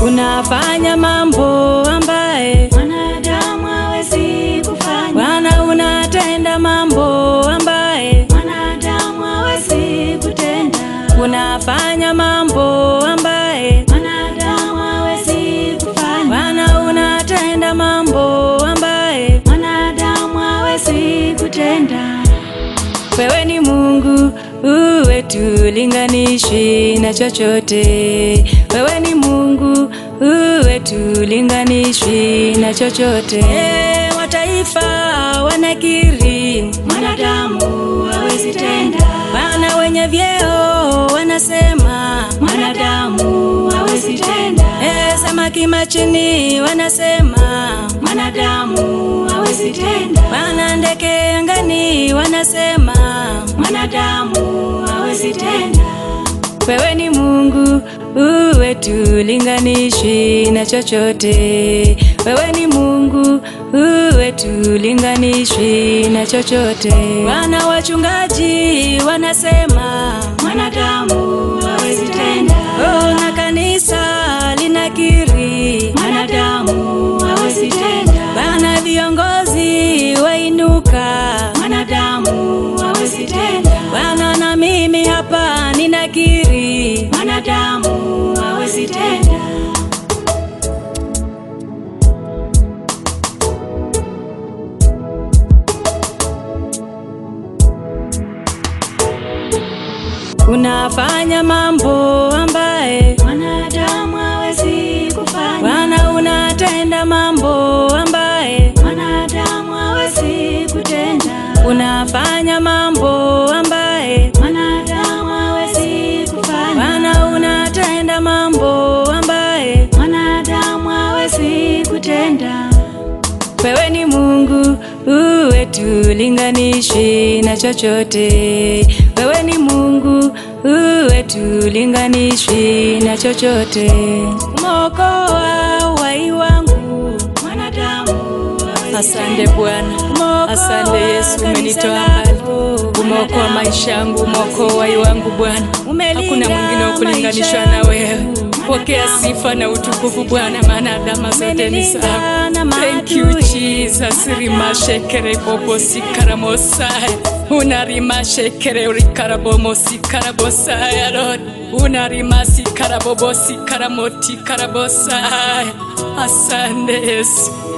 unafanya mambo ambaye mwanadamu hawezi kufanya, Bwana unatenda mambo ambaye mwanadamu hawezi kutenda, unafanya mambo ambaye mwanadamu hawezi kufanya, Bwana unatenda mambo ambaye mwanadamu hawezi kutenda. wewe ni Mungu uwe tulinganishi na chochote. Wewe ni Mungu uwe tulinganishi na chochote. E, mataifa wanakiri Mwanadamu hawezi tenda, Bwana wenye vyeo wanasema mwanadamu hawezi tenda, e, samaki machini wanasema mwanadamu hawezi tenda, Bwana ndege angani wanasema mwanadamu hawezi tenda. wewe ni Mungu uwe tulinganishi na chochote. Wewe ni Mungu uwe tulinganishi na chochote. Wana wachungaji wanasema Mwanadamu hawezi tenda, oh, na kanisa linakiri mwanadamu hawezi tenda, Bwana viongozi wainuka mwanadamu hawezi tenda, Bwana na mimi hapa ninakiri mwanadamu hawezi tenda. unafanya mambo ambaye Mwanadamu hawezi kufanya, Bwana unatenda mambo ambaye mwanadamu hawezi kutenda, unafanya mambo ambaye mwanadamu hawezi kufanya, Bwana unatenda mambo ambaye mwanadamu hawezi kutenda. wewe ni Mungu uwe tulinganishi na chochote. Wewe ni Mungu uwe tulinganishi na chochote. Umeokoa uhai wangu Mwanadamu hawezi Asante Bwana, asante Yesu, umenitoa mbali, umeokoa maisha yangu, umeokoa uhai wangu Bwana. Hakuna mwingine wa kulinganishwa na wewe. Pokea sifa na utukufu Bwana, maana adama zote ni zako. Thank you Jesus, rimashekere bobosi karamosaya unarimashekere urikarabomosi karabosaya Lord unarimasi karabobosi karamoti karabosaya. Asante Yesu.